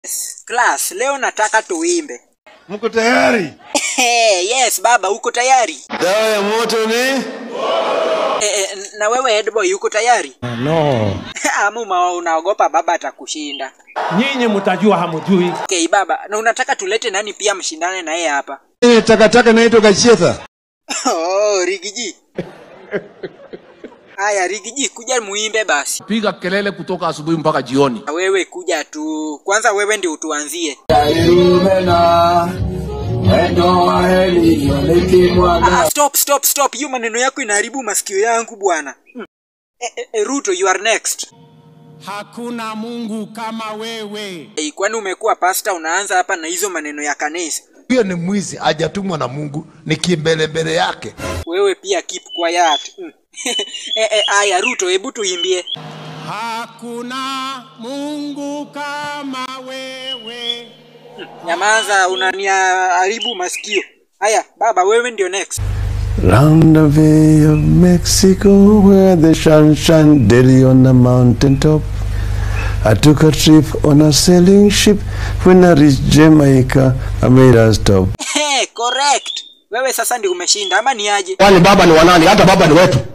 Class, leo nataka tuimbe. Mko tayari? yes, baba, uko tayari? Dawa ya moto ni Eh, eh, na wewe Headboy uko tayari? No. Ama uma- unaogopa baba atakushinda? Nyinyi mtajua hamjui. Okay, baba, na unataka tulete nani pia mshindane na yeye hapa? Ile takataka naitwa Gachetha. oh, Rigiji. Haya, Rigiji, kuja muimbe basi. piga kelele kutoka asubuhi mpaka jioni. Na wewe kuja tu. Kwanza wewe ndio utuanzie. Ah, stop, stop, stop. Hiyo maneno yako inaharibu masikio yangu bwana. Hmm. Eh, eh, eh, Ruto, you are next. Hakuna Mungu kama wewe. Hey, kwani umekuwa pasta unaanza hapa na hizo maneno ya kanisa? Huyo ni mwizi, hajatumwa na Mungu, ni kimbelembele yake. Wewe pia keep quiet. Mm. eh, eh, aya Ruto, hebu tuimbie. Hakuna Mungu kama wewe. Nyamaza, unaniharibu masikio. Haya, baba wewe ndio next. Round the Bay of Mexico, where the sun shine daily on the mountain top. I took a trip on a sailing ship. When I reached Jamaica, I made a stop. Hey, correct. Wewe sasa ndio umeshinda ama ni aje? Kwani baba ni wanani? Hata baba ni wetu.